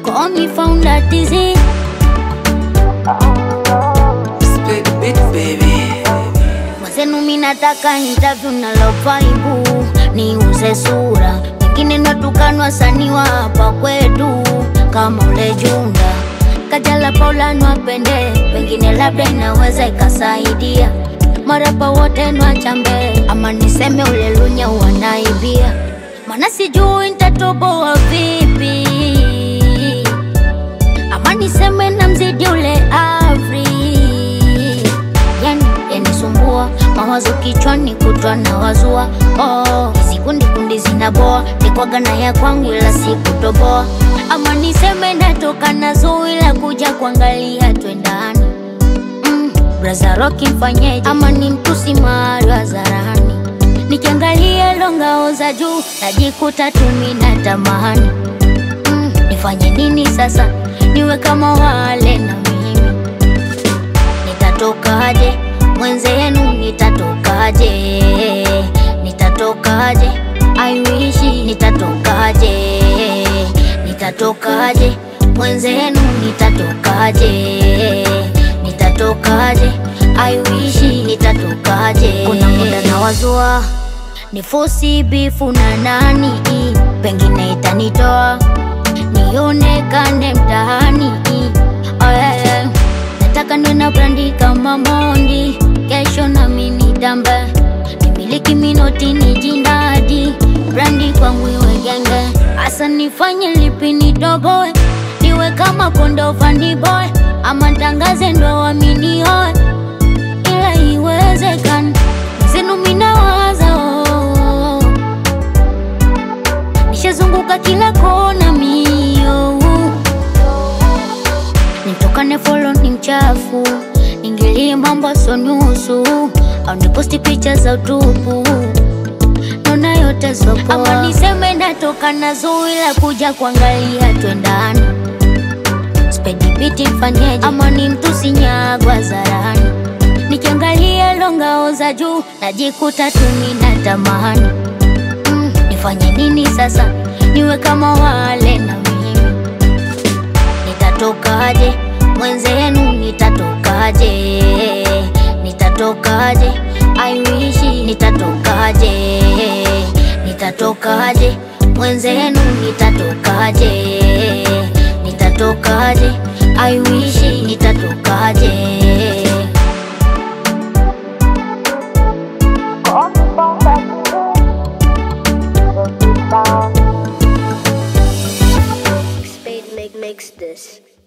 Call me found that disease. Split the beat, baby. Mwenzenu mi nataka interview na lopaibu niuze sura, wengine natukanwa wasanii wa hapa kwetu kama ule Junda Kajala Paula nwapende, pengine labda inaweza ikasaidia marapa wote nwachambe, ama niseme ule Lunya wanaibia, mana sijui nitatoboa vipi, ama niseme na mzidi ule Avri yani yanisumbua mawazo kichwani kutwa na wazua oh, hizi kundi kundi zinaboa nikwaga na ya kwangu ila sikutoboa ama niseme natoka na zui la kuja kuangalia twendani mm, braza roki mfanyeje ama ni mtusi mahali hadharani nikiangalia longao za juu najikuta tumi na tamani mm, nifanye nini sasa niwe kama wale na mimi nitatokaje mwenzenu nitatokaje nitatokaje I wish nitatokaje nitatokaje mwenzenu nitatokaje nitatokaje I wish nitatokaje kuna muda na wazua ni fosi bifu na nani pengine itanitoa nionekane mtaani oh, yeah, yeah. Nataka niwe na brandi kama Mondi, kesho nami nitambe, nimiliki minoti ni jindadi, brandi kwangu iwe genge, hasa nifanye lipi nidogoe, niwe kama kondo fandi boy, ama ntangaze ndo wamini hoe, ila iwezekani zenu minawaza oh, oh, oh. Nishazunguka kila kona mio nitokane folo ni mchafu ningilie mambo so nusu au niposti picha za utupu naona yote sopoa ama niseme natoka na zui la kuja kuangalia twendani spedi biti mfanyeje ama ni mtu sinyagwa zarani nikiangalia longao za juu najikuta tumi na tamani mm, nifanye nini sasa niwe kama wale na mimi nitatokaje mwenzenu nitatokaje nitatokaje I wish nitatokaje nitatokaje mwenzenu nitatokaje nitatokaje I wish nitatokaje Spade make makes this.